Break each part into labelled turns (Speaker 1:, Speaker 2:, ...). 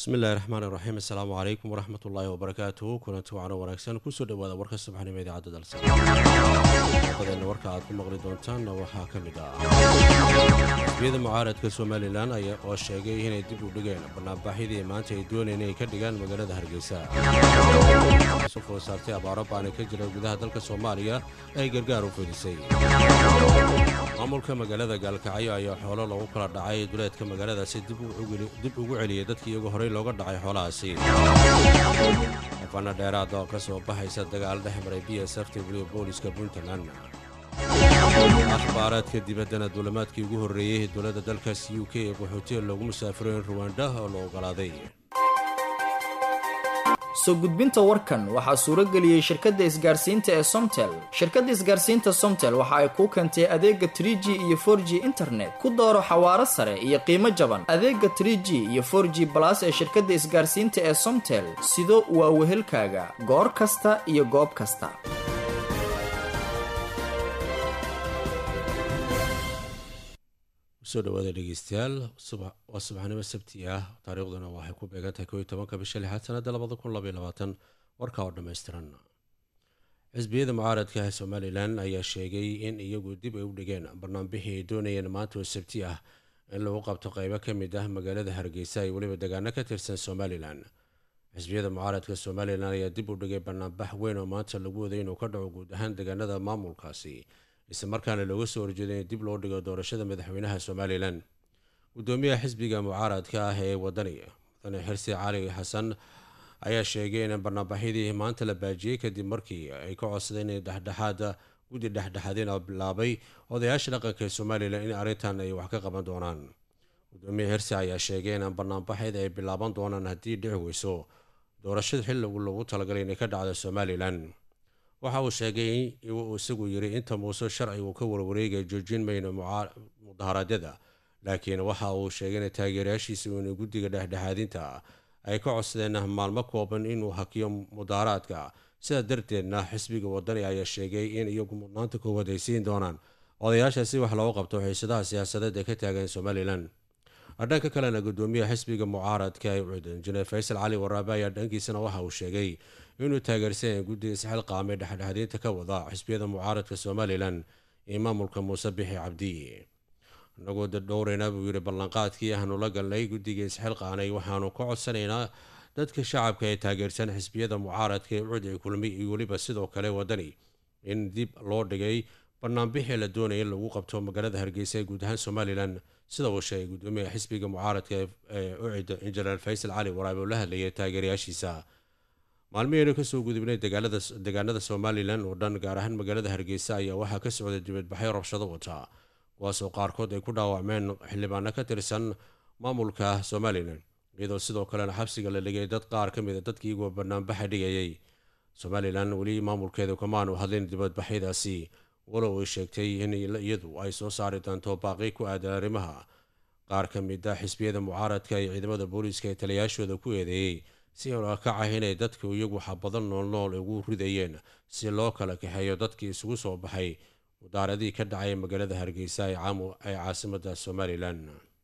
Speaker 1: bismillahi raxmaan iraxiim assalaamu calaykum waraxmat ullaahi wabarakaatuhu kulanti wacno wanaagsan kusoo dhawaada warka subaxnimo idaacadda dalsa badeena warka aad ku maqli doontaanna waxaa ka mid ah xisbiyada mucaaradka somalilan ayaa oo sheegay inay dib u dhigeen banaanbaaxyadii maanta ay dooneen inay ka dhigaan magaalada hargeysa sufoo saartay abaaro baana ka jira gudaha dalka soomaaliya ay gargaar u fidisay maamulka magaalada gaalkacyo ayaa xoolo lagu kala dhacay duleedka magaaladaasi dib ugu celiyay dadkii iyagu horey looga dhacay xoolahaasi xafana dheeraad oo ka soo baxaysa dagaal dhex maray b s f ta weliba booliska puntland akhbaaraadka dibaddana duulamaadkii ugu horreeyey dowladda dalkaas u k ee qaxootiga loogu musaafiro in ruwanda oo la ogolaaday
Speaker 2: soo gudbinta warkan waxaa suuro geliyey shirkadda isgaarsiinta ee somtel shirkadda isgaarsiinta somtel waxa ay kuu keentay adeega trie g iyo for g internet ku dooro xawaaro sare iyo qiimo jaban adeega trie g iyo for g balas ee shirkadda isgaarsiinta ee somtel sido waa wehelkaaga goor kasta iyo goob kasta
Speaker 1: soo dhawaada dhegeystayaal waa subaxnimo sabti ah taariikhduna waxay ku beegantahay ko iyo tobanka bisha lixaad sanada labada kun labaiy labaatan warka oo dhammaystiran xisbiyada mucaaradka ah somalilan ayaa sheegay in iyagu dib ay u dhigeen barnaanbixii ay doonayeen maanta oo sabti ah in lagu qabto qeybo ka mid ah magaalada hargeysa iyo weliba degaano ka tirsan somalilan xisbiyada mucaaradka somalilan ayaa dib u dhigay banaanbax weyn oo maanta lagu waday inuu ka dhaco guud ahaan degaanada maamulkaasi isla markaana looga soo horjeeday in dib loo dhigo doorashada madaxweynaha somalilan gudoomiyaha xisbiga mucaaradka ah ee wadani mudane xirsi cali xasan ayaa sheegay in barnaanbaxyadii maanta la baajiyey kadib markii ay ka codsadeen in dhexdhexaada guddi dhexdhexaadin oo bilaabay odayaasha dhaqanka ee somalilan in arrintan ay wax ka qaban doonaan gudoomiyaha xirsi ayaa sheegay in barnaanbaxyada ay bilaaban doonaan haddii dhici weyso doorashada xilligu lagu talagalay inay ka dhacdo somalilan waxa uu sheegay uu isagu yiri inta muuse sharcigu ka warwareegaya joojin mayno mudaharaadyada laakiin waxa uu sheegay in taageerayaashiisa in guddiga dhexdhexaadinta ay ka codsadeen maalmo kooban inuu hakiyo mudaharaadka sidaa darteedna xisbiga wadani ayaa sheegay in iyagu mudnaanta koowaad ay siin doonaan odayaashaasi wax looga qabto xiisadaha siyaasadeed ee ka taagan somalilan dhanka kalena gudoomiyaha xisbiga mucaaradka ee cudan janeer faysal cali waraabe ayaa dhankiisana waxa uu sheegay inuu taageersan guddiga isxilqaamay dhexdhexaadiinta ka wada xisbiyada mucaaradka somalilan iyo maamulka muuse bixi cabdi inagoo dhowrayna buu yidhi ballanqaadkii aanu la galnay guddiga isxilqaanay waxaanu ka codsanaynaa dadka shacabka ee taageersan xisbiyada mucaaradka ee cud ee kulmi iyo weliba sidoo kale wadani in dib loo dhigay banaanbixii la doonaya in lagu qabto magaalada hargeysa ee guud ahaan somalilan sida uu sheegay gudoomiyaha xisbiga mucaaradka ee ucid injineer faysal cali waraabe oo la hadlayay taageerayaashiisa maalmiheynu kasoo gudubnay degaanada somalilan oo dhan gaar ahaan magaalada hargeysa ayaa waxaa ka socday dibadbaxyo rabshado wata kuwaasoo qaarkood ay ku dhaawacmeen xildhibaano ka tirsan maamulka somalilan iyadoo sidoo kalena xabsiga la dhigay dad qaar ka mid a dadkii iyagoo banaanbaxa dhigayay somalilan weli maamulkeedu kamaanu hadlin dibadbaxyadaasi walow ay sheegtay in iyadu ay soo saari doonto baaqi ku aadan arrimaha qaar ka mid a xisbiyada mucaaradka iyo ciidamada booliiska ee taliyayaashooda ku eedeeyey si kacahy inay dadku iyagu xabadan noolnool ugu ridayeen si loo kala kaxeeyo dadkii isugu soo baxay mudaaradii ka dhacay magaalada hargeysa ee caasimada somalilan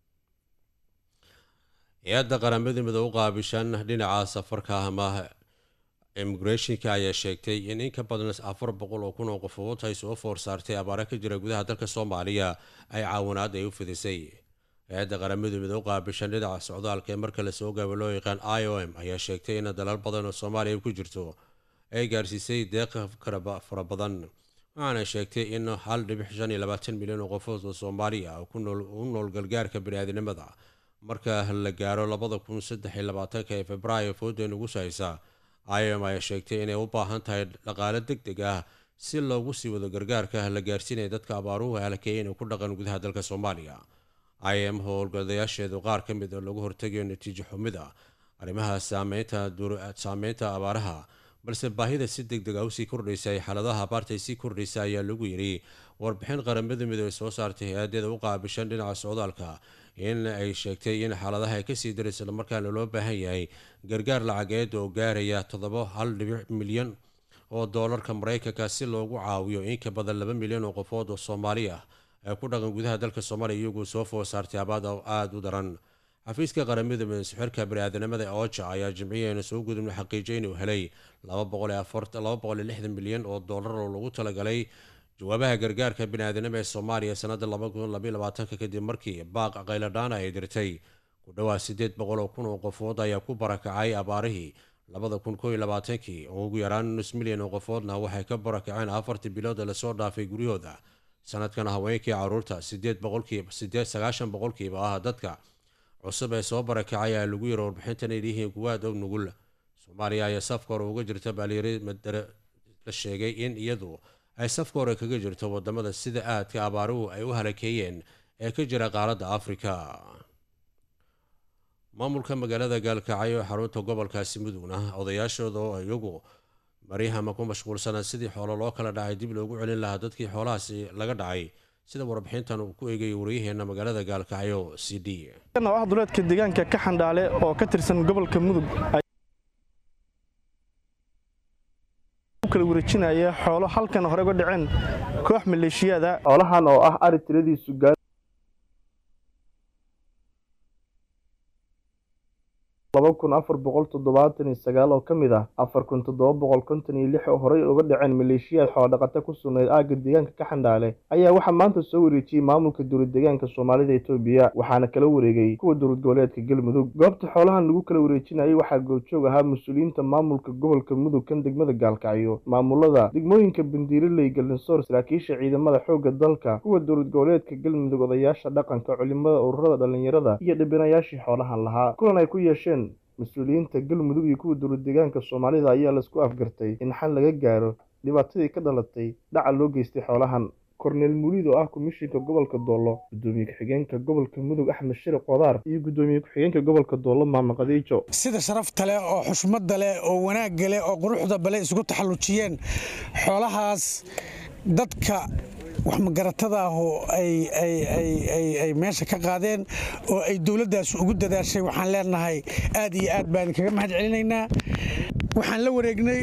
Speaker 1: hay-adda qaramada midoo u qaabishan dhinaca safarka ama immigrationka ayaa sheegtay in in ka badan afar boqol oo kun oo qofood ay soo foor saartay abaare ka jira gudaha dalka soomaaliya ay caawinaad ay u fidisay hay-adda qaramadu mid u qaabishan dhinaca socdaalka ee marka lasoo gaabo loo yaqaan i o m ayaa sheegtay in dalal badan oo soomaaliya ku jirto ay gaarsiisay deeqa fara badan waxaana sheegtay in hal dhibic shan iyo labaatan milyan oo qofood oo soomaaliya u nool gargaarka baniaadinimada marka la gaaro labada kun saddex iyo labaatanka ee februaayo fooda ugu sahaysa i o m ayaa sheegtay inay u baahan tahay dhaqaale deg deg ah si loogu sii wado gargaarka la gaarsiinaya dadka abaaruhu halkeeyeen ku dhaqan gudaha dalka soomaaliya i m howlgadayaasheedu qaar ka mid oo lagu hortegayo natiijo xumida arrimaha saameynta abaaraha balse baahida si deg deg a usii kordhaysa ay xaaladaha abaarta ay sii kordhaysa ayaa lagu yidhi warbixin qaramada midoobe soo saartay hay-adeeda u qaabishan dhinaca socdaalka in ay sheegtay in xaaladaha ay kasii dara islamarkaana loo baahan yahay gargaar lacageed oo gaaraya toddoba hal dhibic milyan oo doolarka maraykanka si loogu caawiyo in ka badan laba milyan oo qofood oo soomaali ah ee ku dhaqan gudaha dalka soomaaliya iyagoo soo food saartay abaad aada u daran xafiiska qaramada midasxirka bani-aadanimada ooja ayaa jimciyaheena soo gudubna xaqiijiyay inuu helay milyan oo doolar oo lagu talagalay jawaabaha gargaarka bani-aadanima ee soomaaliya sanada kadib markii baaq qayladhaana ay dirtay ku dhawaad sideed boqol oo kun oo qofood ayaa ku barakacay abaarihii labada kun koo iyo labaatankii oo ugu yaraan nus milyan oo qofoodna waxay ka barakaceen afartii bilood ee lasoo dhaafay guryahooda sanadkan haweenkii caruurta sideed boqolkiiba sideed sagaashan boqolkiiba ah dadka cusub ee soo barakacay ayaa lagu yiri warbixintan ay yihiin kuwaad og nugul soomaaliya ayaa safka hore uga jirta baalyari madare la sheegay in iyadu ay safka hore kaga jirto wadamada sida aadka abaaruhu ay u halakeeyeen ee ka jira qaaradda afrika maamulka magaalada gaalkacyo ee xarunta gobolkaasi mudugna odayaashooda oo iyagu maryahama ku mashquulsanaa sidii xoolo loo kala dhacay dib loogu celin lahaa dadkii xoolahaasi laga dhacay sida warbixintan uu ku eegayay waryaheena magaalada gaalkacyo c d
Speaker 3: ah duleedka deegaanka ka xandhaale oo ka tirsan gobolka mudug kala wareejinaya xoolo halkan hore uga dhaceen koox maleeshiyaada xoolahan oo ah ari tiradiisu gaar laba kun afar boqol toddobaatan iyo sagaal oo ka mid ah afar kun toddoba boqol konton iyo lix oo horey uga dhaceen maleeshiyaad xoolodhaqata ku sugnayd aagga deegaanka ka xandhaale ayaa waxaa maanta soo wareejiyey maamulka dowlad deegaanka soomaalida etoobiya waxaana kala wareegay kuwa dowlad goboleedka galmudug goobta xoolahan lagu kala wareejinayay waxaa goobjoog ahaa mas-uuliyiinta maamulka gobolka mudug kan degmada gaalkacyo maamulada degmooyinka bandiiraley galinsoor saraakiisha ciidamada xoogga dalka kuwa dowlad goboleedka galmudug odayaasha dhaqanka culimada ururada dhallinyarada iyo dhibinayaashii xoolahan lahaa kulan ay ku yeesheen mas-uuliyiinta galmudug iyo kuwa dowlad deegaanka soomaalida ayaa laisku afgartay in xal laga gaaro dhibaatadii ka dhalatay dhaca loo geystay xoolahan korneel muulid oo ah komishinka gobolka doollo gudoomiye ku-xigeenka gobolka mudug axmed shariq qodaar iyo gudoomiye ku-xigeenka gobolka doollo maama qadiijo
Speaker 4: sida sharafta leh oo xushmadda leh oo wanaagga leh oo quruxda bale isugu taxallujiyeen xoolahaas dadka wax magaratada ah oo ay meesha ka qaadeen oo ay dowladdaas ugu dadaashay waxaan leenahay aad iyo aad baan kaga mahad celinaynaa waxaan la wareegnay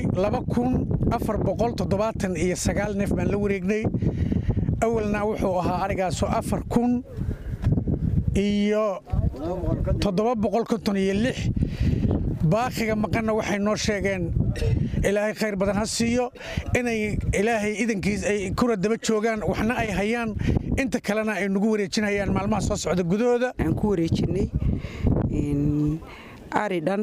Speaker 4: iyo sagaal neef baan la wareegnay awalna wuxuu ahaa arigaasoo afar kun iyo iyo lix baaqiga maqanna waxay noo sheegeen ilaahay khayr badan ha siiyo inay ilaahay idankiis ay kura daba joogaan waxna ay hayaan inta kalena ay nagu wareejinayaan maalmaha soo socda gudahooda
Speaker 5: aan ku wareejinay ari dhan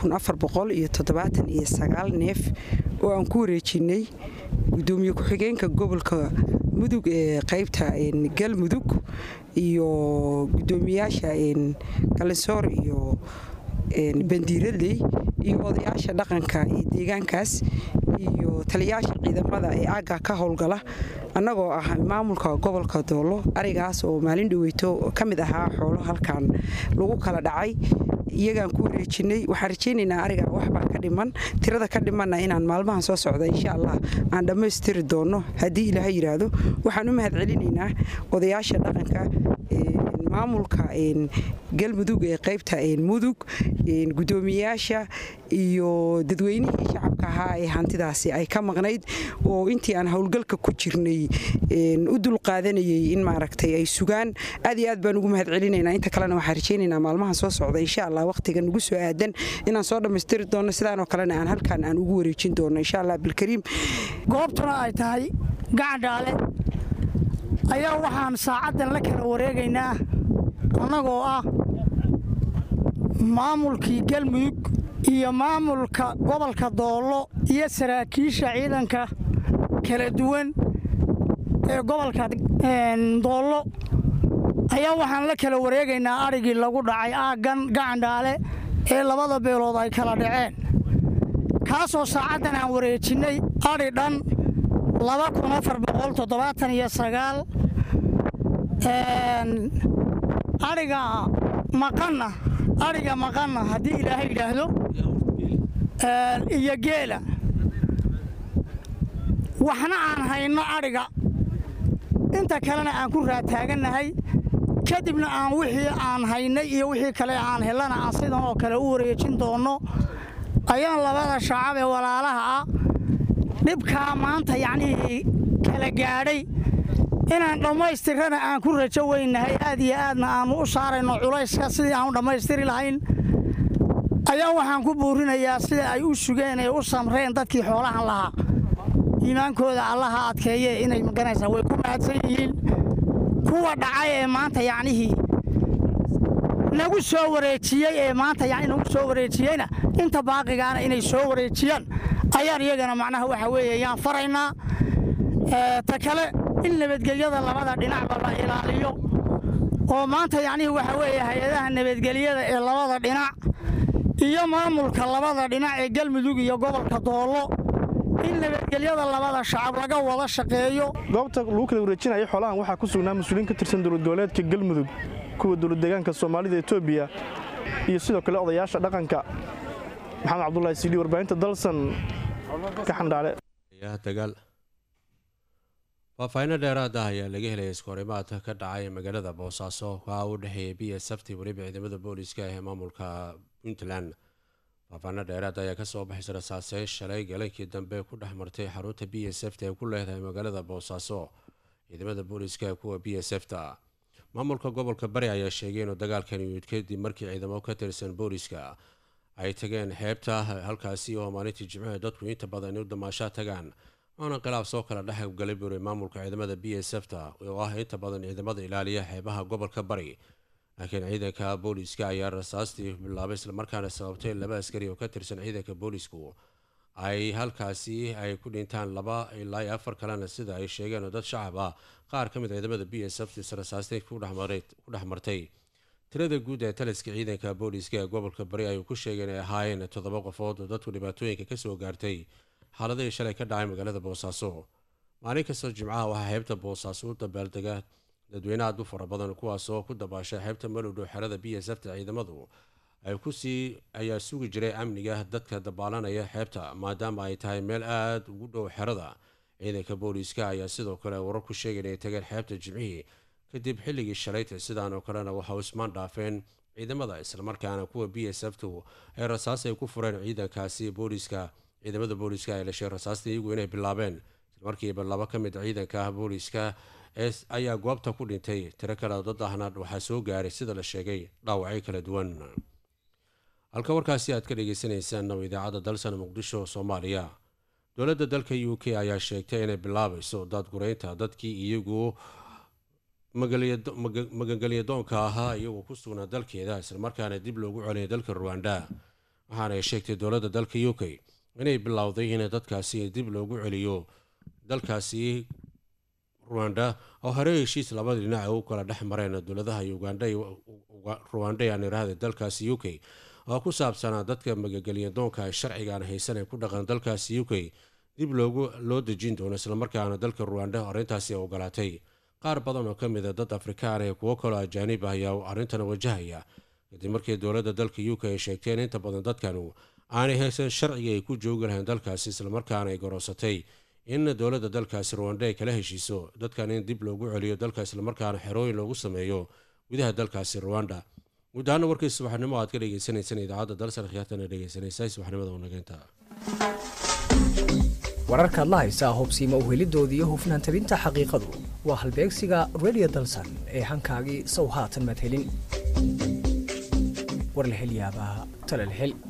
Speaker 5: iyo neef oo aan ku wareejinay gudoomiye ku-xigeenka gobolka mudug ee qaybta galmudug iyo gudoomiyaasha galinsoor iyo bandiiradley iyo odayaasha dhaqanka ee deegaankaas iyo taliyaasha ciidamada ee aagga ka howlgala annagoo ah maamulka gobolka doollo arigaas oo maalin dhaweyto ka mid ahaa xoolo halkan lagu kala dhacay iyagaan ku wareejinay waxaan rajaynaynaa ariga waxbaa ka dhiman tirada ka dhimanna inaan maalmahan soo socda insha allah aan dhammaystiri doonno haddii ilaaha yidhaahdo waxaan u mahad celinaynaa odayaasha dhaqanka maamulka galmudug ee qaybta mudug gudoomiyayaasha iyo dadweynihii shacabka ahaa ee hantidaasi ay ka maqnayd oo intii aan howlgalka ku jirnay u dulqaadanayay in maaragtay ay sugaan aad iyo aad baan ugu mahad celinaynaa inta kalena waxaan rajaynaynaa maalmahan soo socda insha allah waqtiga nagu soo aadan inaan soo dhammaystiri doonno sidaanoo kalena aan halkan aan ugu wareejin doonno insha allah bilkariim
Speaker 6: goobtuna ay tahay gacandhaale ayaa waxaan saacaddan la kala wareegaynaa annagoo ah maamulkii galmudug iyo maamulka gobolka doollo iyo saraakiisha ciidanka kala duwan ee gobolka doollo ayaa waxaan la kala wareegaynaa adhigii lagu dhacay aaggan gacandhaale ee labada beelood ay kala dhaceen kaasoo saacaddan aan wareejinnay adhi dhan adhiga maqanna adhiga maqanna haddii ilaahay yidhaahdo iyo geela waxna aan hayno adhiga inta kalena aan ku raataagannahay kadibna aan wixii aan haynay iyo wixii kale aan helana aan sidan oo kale u wareejin doonno ayaan labada shacab ee walaalaha ah dhibkaa maanta yacnihii kala gaadhay inaan dhammaystirana aan ku rajo weynahay aad iyo aadna aannu u saarayno culayska sidii aan u dhammaystiri lahayn ayaa waxaan ku buurinayaa sida ay u sugeen ee u samreen dadkii xoolahan lahaa iimaankooda allaha adkeeye inay maganaysaa way ku mahadsan yihiin kuwa dhacay ee maanta yacnihii nagu soo wareejiyey ee maanta yani nagu soo wareejiyeyna inta baaqigaana inay soo wareejiyaan ayaan iyagana macnaha waxa weeye yaan faraynaa ta kale in nabadgelyada labada dhinacba la ilaaliyo oo maanta yacnihii waxa weeye hay-adaha nabadgelyada ee labada dhinac iyo maamulka labada dhinac ee galmudug iyo gobolka doollo in nabadgelyada labada shacab laga wada shaqeeyo
Speaker 3: goobta lagu kala wareejinaya xoolahan waxaa ku sugnaa mas-uuliin ka tirsan dowlad goboleedka galmudug kuwa dowlad deegaanka soomaalida etoobiya iyo sidoo kale odayaasha dhaqanka maxamed cabdulahi siidhi warbaahinta dalsan ka xandhaale
Speaker 1: dagaal faahfaahinno dheeraada ayaa laga helaya iskahorimaadka ka dhacay magaalada boosaaso kaa u dhexeeya b s f t weliba ciidamada booliska ee maamulka puntland faahfaahinno dheeraad ayaa kasoo baxaysa rasaaseyn shalay galankii dambe ku dhex martay xarunta b s f ta ee ku leedahay magaalada boosaaso ciidamada booliska ee kuwa b s f ta maamulka gobolka bari ayaa sheegay inuu dagaalkan yimid kadib markii ciidamo ka tirsan booliska ay tageen xeebta halkaasi oo maalintii jimcaha dadku inta badan u damaashaa tagaan waana khilaaf soo kala dhex galay buuri maamulka ciidamada b s f ta oo ah inta badan ciidamada ilaaliya xeebaha gobolka bari laakiin ciidanka booliska ayaa rasaastii bilaabay islamarkaana sababtay laba askari oo ka tirsan ciidanka boolisku ay halkaasi ay ku dhintaan laba ilaa iyo afar kalena sida ay sheegeen oo dad shacab ah qaar ka mid ciidamada b s f rasaastay ku dhex martay tirada guud ee taliska ciidanka booliska ee gobolka bari ayuu ku sheegay inay ahaayeen toddoba qofood oo dadku dhibaatooyinka kasoo gaartay xaaladihii shalay ka dhacay magaalada boosaaso maalin kastoo jimcaha waxaa xeebta boosaaso u dabaaldega dadweyne aad u fara badan kuwaasoo ku dabaashay xeebta malowdhow xerada b s f ta ciidamadu ay kusii ayaa sugi jiray amniga dadka dabaalanaya xeebta maadaama ay tahay meel aada ugu dhow xerada ciidanka booliiska ayaa sidoo kale warar ku sheegay inay tageen xeebta jimcihii kadib xilligii shalayta sidaan oo kalena waxa ismaan dhaafeen ciidamada islamarkaana kuwa b s f tu ay rasaas ay ku fureen ciidankaasi booliiska ciidamada booliiska ay lashay rasaasta iyagu inay bilaabeen islamarkiiba laba ka mid ciidanka booliiska ayaa goobta ku dhintay tiro kale dad ahna waxaa soo gaaray sida la sheegay dhaawacyo kala duwan halka warkaasi aad ka dhagaysanaysaan oo idaacadda dalsan muqdisho soomaaliya dowladda dalka u k ayaa sheegtay inay bilaabayso daadgureynta dadkii iyagu magangelyadoonka ahaa iyagoo ku sugnaa dalkeeda islamarkaana dib loogu celiyay dalka ruwanda waxaana ay sheegtay dowladda dalka u k inay bilowday in dadkaasi dib loogu celiyo dalkaasi ruwanda oo hore heshiis labada dhinac ay u kala dhex mareen dowladaha uganda ruwanda aan iraahda dalkaasi u k oo ku saabsanaa dadka magagelyadoonka ay sharcigaan haysan ee ku dhaqan dalkaasi u k dib loogu loo dejin doono islamarkaana dalka ruwanda arrintaasi ogolaatay qaar badan oo ka mida dad afrikaan ee kuwo kaloo ajaanib ah ayaa arrintan wajahaya kadib markii dowladda dalka u k ay sheegteen inta badan dadkanu aanay haysan sharciga ay ku joogi lahayn dalkaasi islamarkaana ay garoosatay in dowladda dalkaasi ruwanda ay kala heshiiso dadkan in dib loogu celiyo dalka islamarkaana xerooyin loogu sameeyo gudaha dalkaasi ruwanda guud ahaana warkii subaxnimo aad ka dhegeysaneysaan idaacadda dalsan khiyaartana dhegeysanaysa subaxnimada wanageynta
Speaker 7: wararkaad la haysaa hubsiima uhelidooda iyo hufnaan tabinta xaqiiqadu waa halbeegsiga redio dalsan ee hankaagii sow haatan madhelin war la hel yaabaa tala la hel